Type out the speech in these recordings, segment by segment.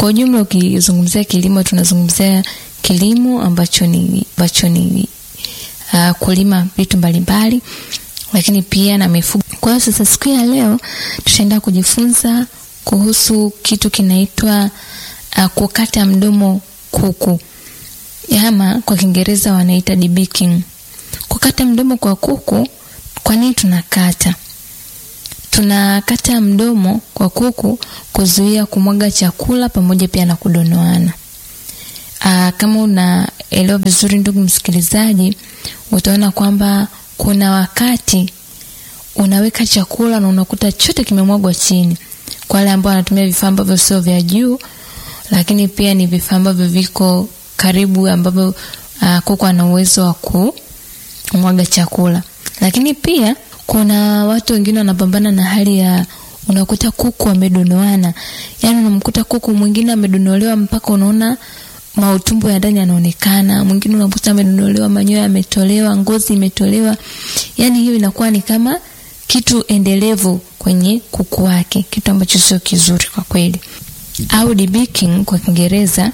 Kwa ujumla, ukizungumzia kilimo, tunazungumzia kilimo ambacho ni ambacho ni uh, kulima vitu mbalimbali, lakini pia na mifugo. Kwa hiyo sasa, siku ya leo tutaenda kujifunza kuhusu kitu kinaitwa uh, kukata mdomo kuku, ama kwa Kiingereza wanaita debeaking. Kukata mdomo kwa kuku, kwa nini tunakata? Tunakata mdomo kwa kuku kuzuia kumwaga chakula pamoja pia na kudonoana. Aa, kama unaelewa vizuri ndugu msikilizaji, utaona kwamba kuna wakati unaweka chakula na unakuta chote kimemwagwa chini. Kwa wale ambao wanatumia vifaa ambavyo sio vya juu, lakini pia ni vifaa ambavyo viko karibu, ambavyo uh, kuku ana uwezo wa kumwaga chakula. Lakini pia kuna watu wengine wanapambana na hali ya unakuta kuku amedonoana, yaani unamkuta kuku mwingine amedonolewa mpaka unaona mautumbo ya ndani yanaonekana, mwingine unakuta amedonolewa, manyoya yametolewa, ngozi imetolewa. Yani hiyo inakuwa ni kama kitu endelevu kwenye kuku wake, kitu ambacho sio kizuri kwa kweli. Au debeaking kwa Kiingereza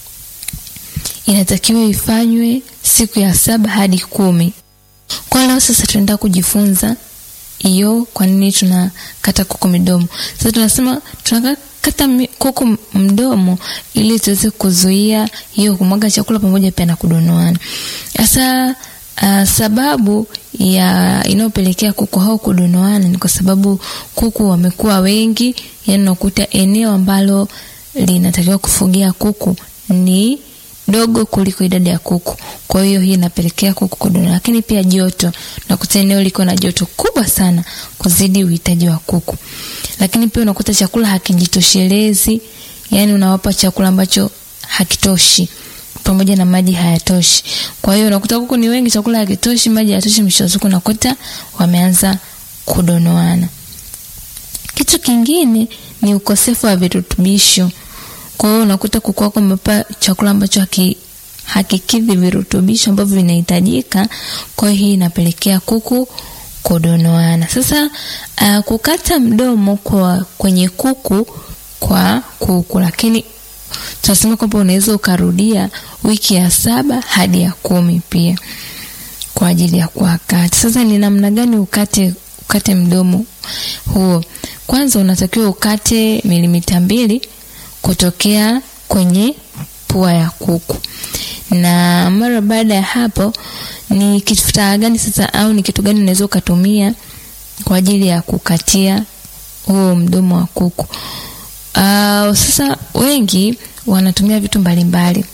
inatakiwa ifanywe siku ya saba hadi kumi. Kwa leo sasa tunaenda kujifunza hiyo, kwa nini tunakata kuku midomo. Sasa tunasema tunakata kuku mdomo ili tuweze kuzuia hiyo kumwaga chakula pamoja pia na kudonoana. Sasa uh, sababu ya inayopelekea kuku hao kudonoana ni kwa sababu kuku wamekuwa wengi, yani unakuta eneo ambalo linatakiwa kufugia kuku ni dogo kuliko idadi ya kuku. Kwa hiyo hii inapelekea kuku kudonoa, lakini pia joto, unakuta eneo liko na joto kubwa sana kuzidi uhitaji wa kuku. Lakini pia unakuta chakula hakijitoshelezi, yani unawapa chakula ambacho hakitoshi pamoja na maji hayatoshi. Kwa hiyo unakuta kuku ni wengi, chakula hakitoshi, maji hayatoshi, mwisho wa siku unakuta wameanza kudonoana. Kitu kingine ni ukosefu wa virutubisho. Kwa hiyo unakuta kuku wako umepata chakula ambacho haki hakikidhi virutubisho ambavyo vinahitajika. Kwa hiyo hii inapelekea kuku kudonoana. Sasa uh, kukata mdomo kwa kwenye kuku kwa kuku, lakini tunasema kwamba unaweza ukarudia wiki ya saba hadi ya kumi pia kwa ajili ya kuwakata. Sasa ni namna gani ukate ukate mdomo huo? Kwanza unatakiwa ukate milimita mbili kutokea kwenye pua ya kuku, na mara baada ya hapo, ni kifaa gani sasa au ni kitu gani unaweza ukatumia kwa ajili ya kukatia huo mdomo wa kuku? Uh, sasa wengi wanatumia vitu mbalimbali.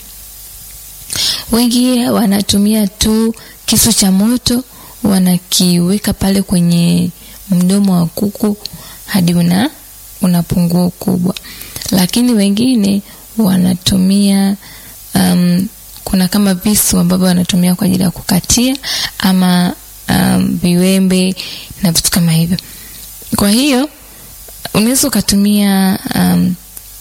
Wengi wanatumia tu kisu cha moto, wanakiweka pale kwenye mdomo wa kuku hadi una unapungua ukubwa, lakini wengine wanatumia um, kuna kama visu ambavyo wanatumia kwa ajili ya kukatia ama um, viwembe na vitu kama hivyo. Kwa hiyo unaweza ukatumia um,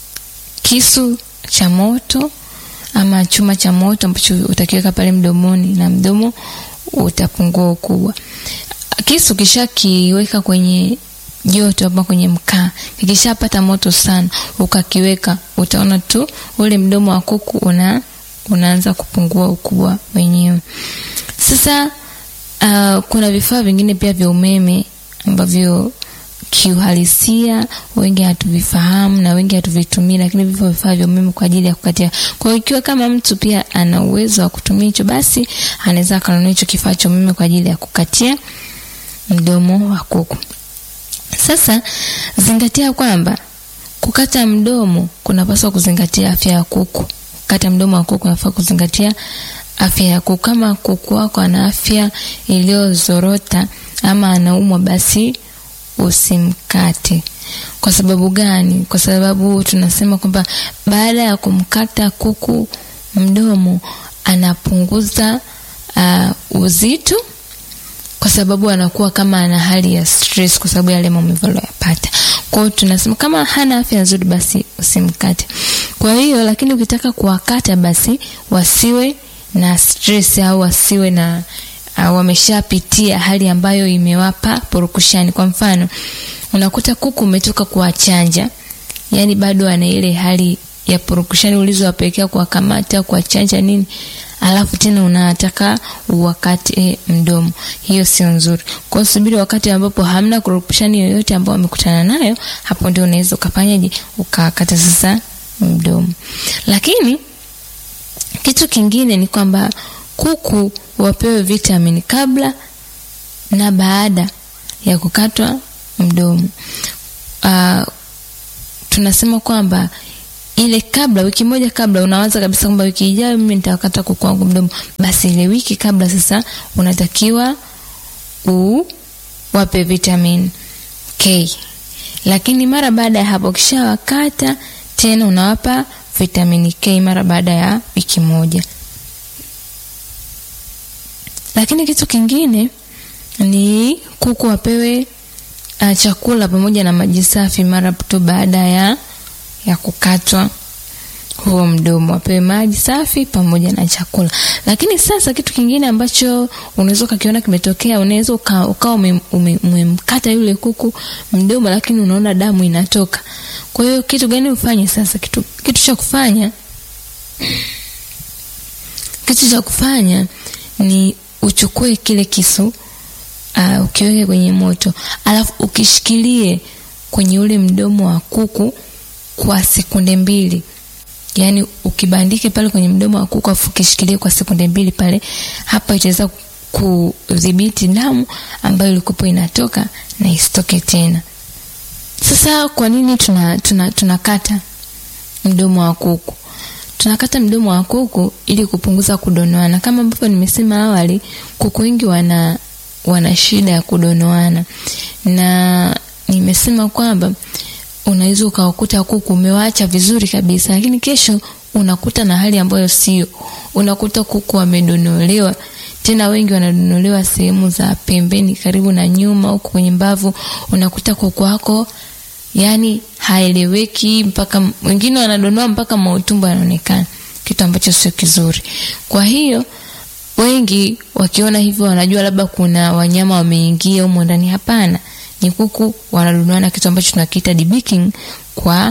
kisu cha moto ama chuma cha moto ambacho utakiweka pale mdomoni na mdomo utapungua ukubwa. Kisu kisha kiweka kwenye joto hapa kwenye mkaa, kikishapata moto sana, ukakiweka, utaona tu ule mdomo wa kuku una unaanza kupungua ukubwa wenyewe. Sasa uh, kuna vifaa vingine pia vya umeme ambavyo kiuhalisia wengi hatuvifahamu na wengi hatuvitumii, lakini vipo vifaa vya umeme kwa ajili ya kukatia. Kwa hiyo ikiwa kama mtu pia ana uwezo wa kutumia hicho, basi anaweza akanunua hicho kifaa cha umeme kwa ajili ya kukatia mdomo wa kuku. Sasa zingatia kwamba kukata mdomo kunapaswa kuzingatia afya ya kuku. Kukata mdomo wa kuku unafaa kuzingatia afya ya kuku. Kama kuku wako ana afya iliyozorota ama anaumwa, basi usimkate. Kwa sababu gani? Kwa sababu tunasema kwamba baada ya kumkata kuku mdomo anapunguza uh, uzito kwa sababu anakuwa kama ana hali ya stress kwa sababu yale maumivu aliyopata. Kwa hiyo tunasema kama hana afya nzuri, basi usimkate. Kwa hiyo lakini ukitaka kuwakata, basi wasiwe na stress au wasiwe na uh, wameshapitia hali ambayo imewapa purukushani. Kwa mfano, unakuta kuku umetoka kuwachanja, yani bado ana ile hali ya purukushani ulizowapelekea kuwakamata kuwachanja nini alafu tena unataka uwakate eh, mdomo hiyo sio nzuri kwao subiri wakati ambapo hamna kurupushani yoyote ambao wamekutana nayo hapo ndio unaweza ukafanyaje ukakata sasa mdomo lakini kitu kingine ni kwamba kuku wapewe vitamini kabla na baada ya kukatwa mdomo uh, tunasema kwamba ile kabla wiki moja kabla unawaza kabisa kwamba wiki ijayo mimi nitakata kuku wangu mdomo basi ile wiki kabla sasa unatakiwa uwape vitamin k lakini mara baada ya hapo kishawakata tena unawapa vitamini k mara baada ya wiki moja lakini kitu kingine ni kuku wapewe uh, chakula pamoja na maji safi mara tu baada ya ya kukatwa huo mdomo wapewe maji safi pamoja na chakula lakini sasa kitu kingine ambacho unaweza ukakiona kimetokea unaweza ukawa uka umemkata yule kuku mdomo lakini unaona damu inatoka kwa hiyo kitu gani ufanye sasa kitu, kitu cha kufanya kitu cha kufanya ni uchukue kile kisu uh, ukiweke kwenye moto alafu ukishikilie kwenye ule mdomo wa kuku kwa sekunde mbili yaani ukibandike pale kwenye mdomo wa kuku afu ukishikilie kwa sekunde mbili pale hapa itaweza kudhibiti damu ambayo ilikuwa inatoka na isitoke tena sasa kwa nini tunakata tuna, tuna, tuna mdomo wa kuku tunakata mdomo wa kuku ili kupunguza kudonoana kama ambavyo nimesema awali kuku wengi wana wana shida ya kudonoana na nimesema kwamba unaweza ukawakuta kuku umewaacha vizuri kabisa lakini kesho unakuta na hali ambayo sio unakuta kuku wamedonolewa tena wengi wanadonolewa sehemu za pembeni karibu na nyuma huko kwenye mbavu unakuta kuku wako yani haeleweki mpaka wengine wanadonoa mpaka mautumbo yanaonekana kitu ambacho sio kizuri kwa hiyo wengi wakiona hivyo wanajua labda kuna wanyama wameingia humo ndani hapana ni kuku wanadonoana kitu ambacho tunakiita debeaking kwa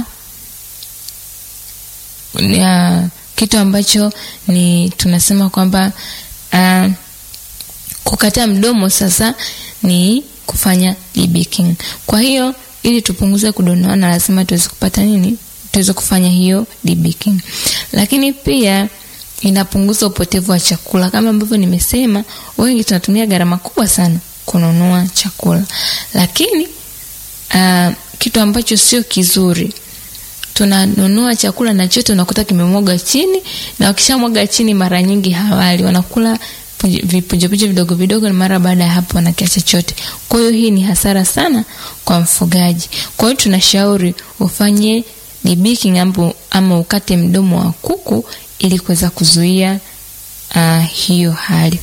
ya, kitu ambacho ni tunasema kwamba uh, kukata mdomo sasa ni kufanya debeaking kwa hiyo ili tupunguze kudonoana lazima tuweze kupata nini tuweze kufanya hiyo debeaking lakini pia inapunguza upotevu wa chakula kama ambavyo nimesema wengi tunatumia gharama kubwa sana kununua chakula lakini uh, kitu ambacho sio kizuri tunanunua chakula na chote unakuta kimemwaga chini na wakishamwaga chini mara nyingi hawali wanakula vipunjepunje vidogo vidogo na mara baada ya hapo wanakiacha chote kwa hiyo hii ni hasara sana kwa mfugaji kwa hiyo tunashauri ufanye debeaking ambu, ama ukate mdomo wa kuku ili kuweza kuzuia uh, hiyo hali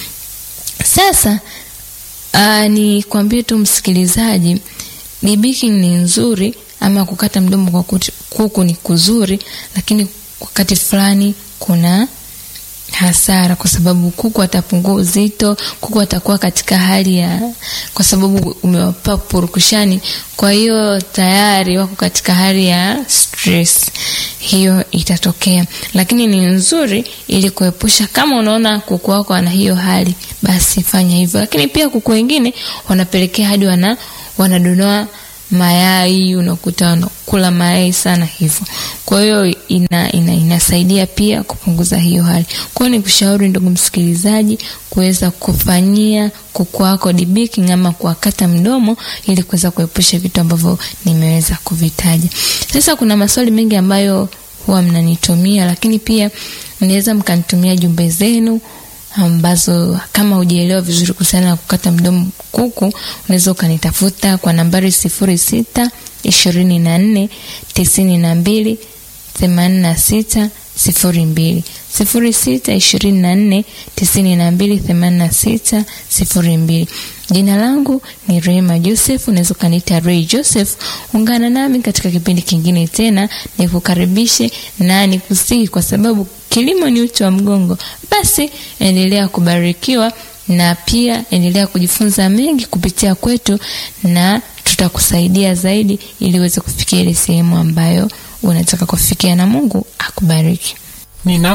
sasa uh, ni kwambie tu msikilizaji debeaking ni nzuri ama kukata mdomo kwa kuku ni kuzuri lakini wakati fulani kuna hasara kwa sababu kuku atapungua uzito kuku atakuwa katika hali ya kwa sababu umewapa purukushani kwa hiyo tayari wako katika hali ya stress hiyo itatokea lakini ni nzuri ili kuepusha kama unaona kuku wako ana hiyo hali basi fanya hivyo lakini pia kuku wengine wanapelekea hadi wana wanadonoa mayai unakuta wanakula mayai sana hivyo kwa hiyo ina, ina, inasaidia pia kupunguza hiyo hali kwa hiyo ni kushauri ndugu msikilizaji kuweza kufanyia kuku wako debeaking ama kuwakata mdomo ili kuweza kuepusha vitu ambavyo nimeweza kuvitaja sasa kuna maswali mengi ambayo huwa mnanitumia lakini pia mnaweza mkanitumia jumbe zenu ambazo kama hujaelewa vizuri kuhusiana na kukata mdomo kuku unaweza ukanitafuta kwa nambari sifuri sita ishirini na nne tisini na mbili themanini na sita sifuri mbili sifuri sita ishirini na nne tisini na mbili themanini na sita sifuri mbili jina langu ni rehema joseph unaweza ukaniita rei joseph ungana nami katika kipindi kingine tena nikukaribishe na nikusihi kwa sababu kilimo ni uti wa mgongo basi endelea kubarikiwa na pia endelea kujifunza mengi kupitia kwetu na tutakusaidia zaidi ili uweze kufikia ile sehemu ambayo unataka kufikia, na Mungu akubariki. Nina